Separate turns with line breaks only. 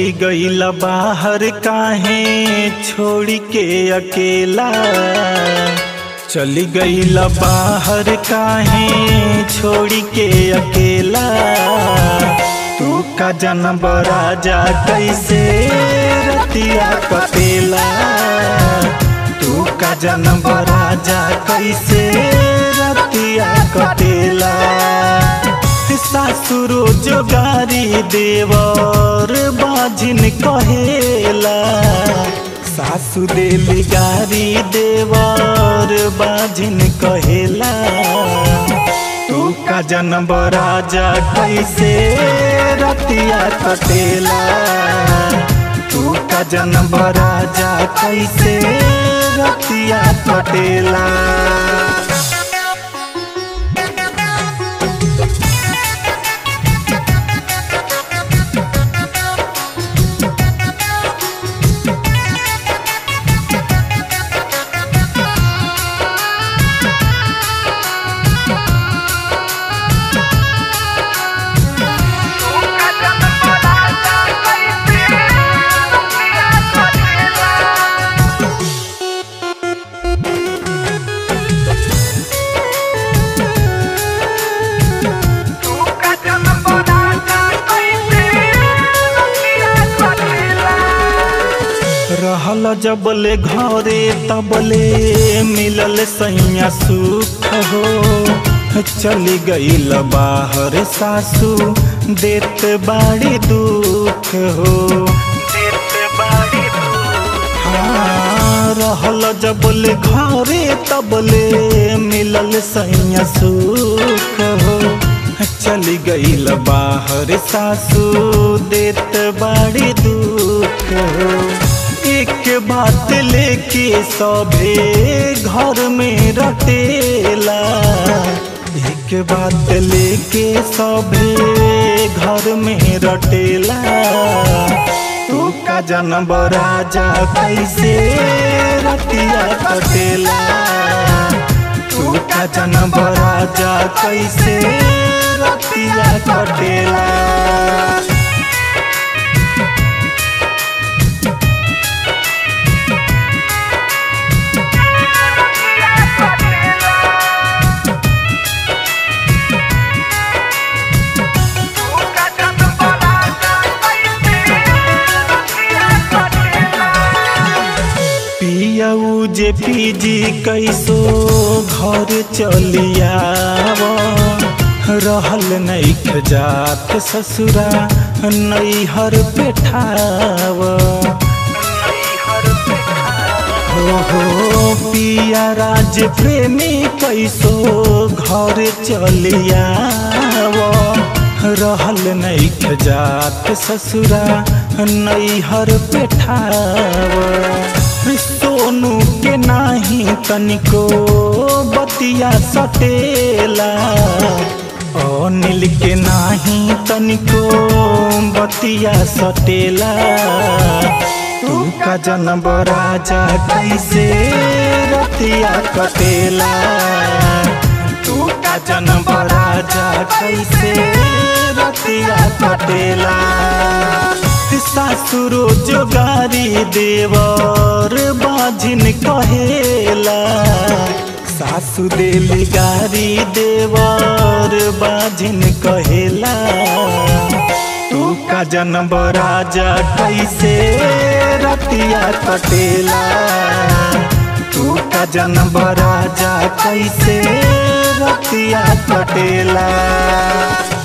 चली गईल बाहर काहे छोड़ी के अकेला चली गईल बाहर काहे छोड़ी के अकेला तू का जन्म राजा कैसे रतिया कटेला तू का जन्म राजा कैसे रतिया कटेला सासुरो जोगारी देवर बाजिन कहेला सासु देली गारी देवर बाजिन कहेला तू का जन्म राजा कैसे रतिया कटेला तू का जन्म राजा कैसे रतिया कटेला रहल जबले घरे तबले मिलल सैया सुख हो चली गईल बाहर सासू देत बाड़ी दुख हो हाँ, रहल जबले घरे तबले मिलल सैया सुख हो चली गईल बाहर सासू देत बाड़ी दुख हो एक बात लेके सभे घर में रटेला एक बात लेके सभे घर में रटेला तू का जन्म राजा कैसे रतिया कटेला तू का जन्म राजा कैसे रतिया कटेला पियऊ जे पीजी कैसो घर चलियाव रहल नैख जात ससुरा नैहर पेठाव हो हो पिया राज प्रेमी कैसो घर चलियाव रहल नैख जात ससुरा नैहर पेठाव सोनू के नाही तनिको बतिया सटेला अनिल के नाही तनिको बतिया सटेला तू का जन्म राजा कैसे रतिया कटेला तू का जन्म राजा कैसे रतिया कटेला सासुरो जोगारी देवर बाजिन कहेला सासु देली गारी देवर बाजिन कहेला तू का जन्म राजा कैसे रतिया कटेला तू का जन्म राजा कैसे रतिया कटेला